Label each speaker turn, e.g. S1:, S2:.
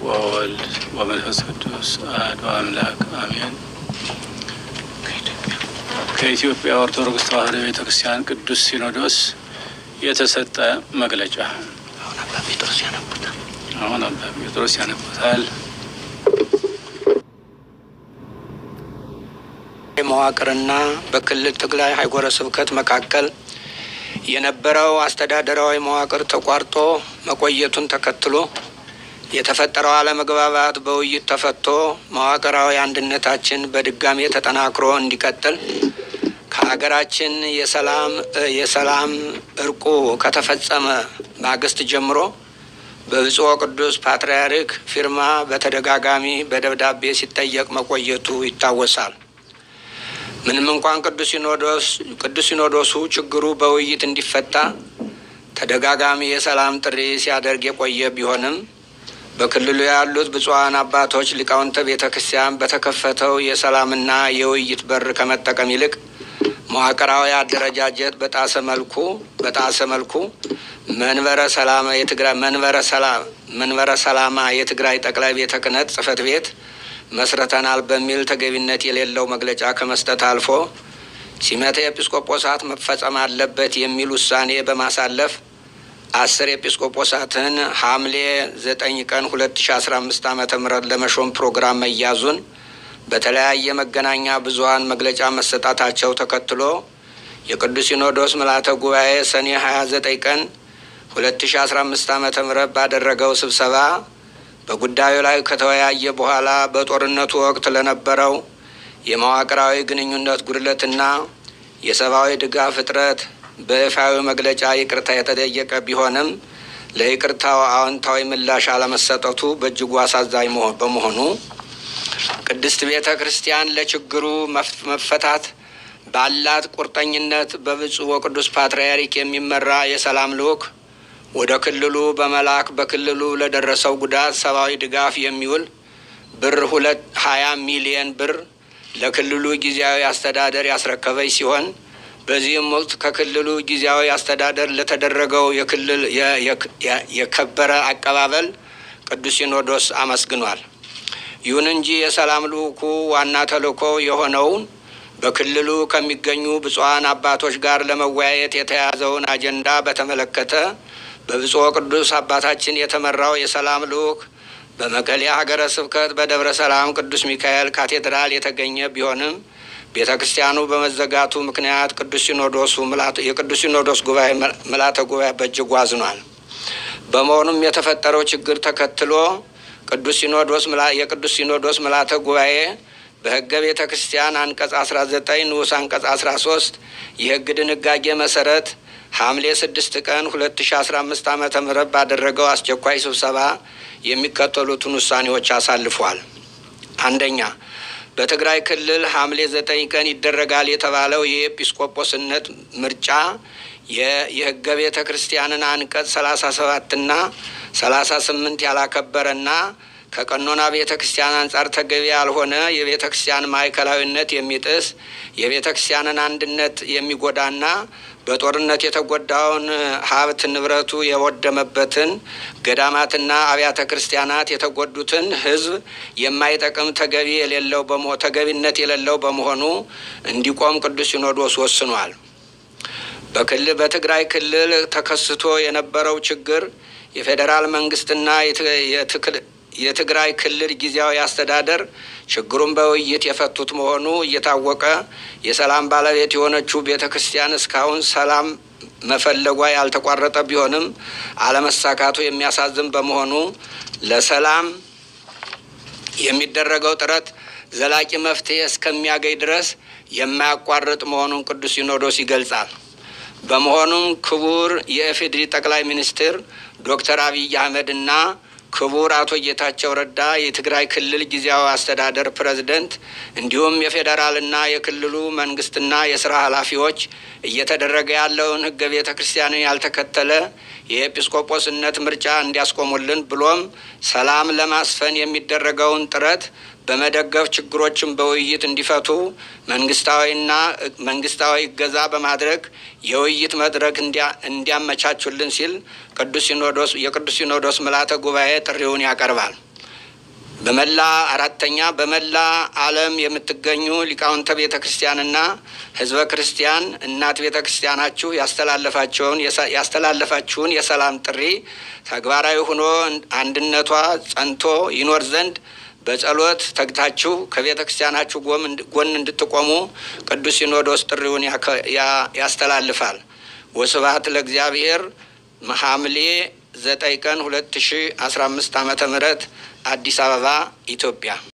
S1: ወወልድ ወመንፈስ ቅዱስ አሐዱ አምላክ አሜን። ከኢትዮጵያ ኦርቶዶክስ ተዋሕዶ ቤተ ክርስቲያን ቅዱስ ሲኖዶስ የተሰጠ መግለጫ።
S2: አሁን አባ ጴጥሮስ ያነቡታል።
S1: አሁን አባ ጴጥሮስ ያነቡታል።
S2: መዋቅርና በክልል ትግራይ ሀገረ ስብከት መካከል የነበረው አስተዳደራዊ መዋቅር ተቋርጦ መቆየቱን ተከትሎ የተፈጠረው አለመግባባት በውይይት ተፈቶ መዋቅራዊ አንድነታችን በድጋሜ ተጠናክሮ እንዲቀጥል ከሀገራችን የሰላም የሰላም እርቁ ከተፈጸመ ማግስት ጀምሮ በብፁዕ ቅዱስ ፓትርያርክ ፊርማ በተደጋጋሚ በደብዳቤ ሲጠየቅ መቆየቱ ይታወሳል። ምንም እንኳን ቅዱስ ሲኖዶስ ቅዱስ ሲኖዶሱ ችግሩ በውይይት እንዲፈታ ተደጋጋሚ የሰላም ጥሪ ሲያደርግ የቆየ ቢሆንም በክልሉ ያሉት ብፁዓን አባቶች ሊቃውንተ ቤተ ክርስቲያን በተከፈተው የሰላምና የውይይት በር ከመጠቀም ይልቅ መዋቅራዊ አደረጃጀት በጣሰ መልኩ በጣሰ መልኩ መንበረ ሰላማ የትግራይ መንበረ ሰላም መንበረ ሰላማ የትግራይ ጠቅላይ ቤተ ክህነት ጽሕፈት ቤት መስርተናል በሚል ተገቢነት የሌለው መግለጫ ከመስጠት አልፎ ሲመተ ኤጲስቆጶሳት መፈጸም አለበት የሚል ውሳኔ በማሳለፍ አስር ኤጲስቆጶሳትን ሐምሌ ዘጠኝ ቀን ሁለት ሺ አስራ አምስት ዓመተ ምህረት ለመሾም ፕሮግራም መያዙን በተለያየ መገናኛ ብዙኃን መግለጫ መሰጣታቸው ተከትሎ የቅዱስ ሲኖዶስ ምልዓተ ጉባኤ ሰኔ ሀያ ዘጠኝ ቀን ሁለት ሺ አስራ አምስት ዓመተ ምህረት ባደረገው ስብሰባ በጉዳዩ ላይ ከተወያየ በኋላ በጦርነቱ ወቅት ለነበረው የመዋቅራዊ ግንኙነት ጉድለትና የሰብአዊ ድጋፍ እጥረት በይፋዊ መግለጫ ይቅርታ የተጠየቀ ቢሆንም ለይቅርታው አዎንታዊ ምላሽ አለመሰጠቱ በእጅጉ አሳዛኝ በመሆኑ ቅድስት ቤተ ክርስቲያን ለችግሩ መፈታት ባላት ቁርጠኝነት በብፁዕ ወቅዱስ ፓትርያርክ የሚመራ የሰላም ልዑክ ወደ ክልሉ በመላክ በክልሉ ለደረሰው ጉዳት ሰብአዊ ድጋፍ የሚውል ብር ሁለት ሀያ ሚሊየን ብር ለክልሉ ጊዜያዊ አስተዳደር ያስረከበች ሲሆን በዚህም ወቅት ከክልሉ ጊዜያዊ አስተዳደር ለተደረገው የክልል የከበረ አቀባበል ቅዱስ ሲኖዶስ አመስግኗል። ይሁን እንጂ የሰላም ልዑኩ ዋና ተልእኮ የሆነውን በክልሉ ከሚገኙ ብፁዓን አባቶች ጋር ለመወያየት የተያዘውን አጀንዳ በተመለከተ በብፁዕ ቅዱስ አባታችን የተመራው የሰላም ልዑክ በመቀሌ ሀገረ ስብከት በደብረ ሰላም ቅዱስ ሚካኤል ካቴድራል የተገኘ ቢሆንም ቤተ ክርስቲያኑ በመዘጋቱ ምክንያት ቅዱስ ሲኖዶሱ የቅዱስ ሲኖዶስ ጉባኤ ምልዓተ ጉባኤ በእጅጉ አዝኗል። በመሆኑም የተፈጠረው ችግር ተከትሎ ቅዱስ ሲኖዶስ የቅዱስ ሲኖዶስ ምልዓተ ጉባኤ በሕገ ቤተ ክርስቲያን አንቀጽ አስራ ዘጠኝ ንዑስ አንቀጽ አስራ ሶስት የሕግ ድንጋጌ መሰረት ሐምሌ ስድስት ቀን ሁለት ሺ አስራ አምስት ዓመተ ምህረት ባደረገው አስቸኳይ ስብሰባ የሚከተሉትን ውሳኔዎች አሳልፏል። አንደኛ በትግራይ ክልል ሐምሌ ዘጠኝ ቀን ይደረጋል የተባለው የኤጲስቆጶስነት ምርጫ የሕገ ቤተ ክርስቲያንን አንቀጽ ሰላሳ ሰባትና ሰላሳ ስምንት ያላከበረና ከቀኖና ቤተ ክርስቲያን አንጻር ተገቢ ያልሆነ የቤተ ክርስቲያን ማዕከላዊነት የሚጥስ የቤተ ክርስቲያንን አንድነት የሚጎዳና በጦርነት የተጎዳውን ሀብት ንብረቱ የወደመበትን ገዳማትና አብያተ ክርስቲያናት የተጎዱትን ሕዝብ የማይጠቅም ተገቢ የሌለው ተገቢነት የሌለው በመሆኑ እንዲቆም ቅዱስ ሲኖዶስ ወስኗል። በክልል በትግራይ ክልል ተከስቶ የነበረው ችግር የፌዴራል መንግስትና የትግራይ ክልል ጊዜያዊ አስተዳደር ችግሩን በውይይት የፈቱት መሆኑ እየታወቀ የሰላም ባለቤት የሆነችው ቤተ ክርስቲያን እስካሁን ሰላም መፈለጓ ያልተቋረጠ ቢሆንም አለመሳካቱ የሚያሳዝን በመሆኑ ለሰላም የሚደረገው ጥረት ዘላቂ መፍትሄ እስከሚያገኝ ድረስ የማያቋርጥ መሆኑን ቅዱስ ሲኖዶስ ይገልጻል። በመሆኑም ክቡር የኢፌዴሪ ጠቅላይ ሚኒስትር ዶክተር አብይ አህመድ እና ክቡር አቶ ጌታቸው ረዳ የትግራይ ክልል ጊዜያዊ አስተዳደር ፕሬዝደንት እንዲሁም የፌዴራልና የክልሉ መንግስትና የስራ ኃላፊዎች እየተደረገ ያለውን ሕገ ቤተ ክርስቲያንን ያልተከተለ የኤጲስቆጶስነት ምርጫ እንዲያስቆሙልን ብሎም ሰላም ለማስፈን የሚደረገውን ጥረት በመደገፍ ችግሮችን በውይይት እንዲፈቱ መንግስታዊና መንግስታዊ እገዛ በማድረግ የውይይት መድረክ እንዲያመቻቹልን ሲል ቅዱስ ሲኖዶስ የቅዱስ ሲኖዶስ ምልዓተ ጉባኤ ጥሪውን ያቀርባል። በመላ አራተኛ በመላ ዓለም የምትገኙ ሊቃውንተ ቤተ ክርስቲያንና ሕዝበ ክርስቲያን እናት ቤተ ክርስቲያናችሁ ያስተላለፋቸውን ያስተላለፋችሁን የሰላም ጥሪ ተግባራዊ ሆኖ አንድነቷ ጸንቶ ይኖር ዘንድ በጸሎት ተግታችሁ ከቤተ ክርስቲያናችሁ ጎን እንድትቆሙ ቅዱስ ሲኖዶስ ጥሪውን ያስተላልፋል። ወስብሐት ለእግዚአብሔር። ሐምሌ ዘጠኝ ቀን ሁለት ሺ አስራ አምስት ዓመተ ምህረት አዲስ አበባ ኢትዮጵያ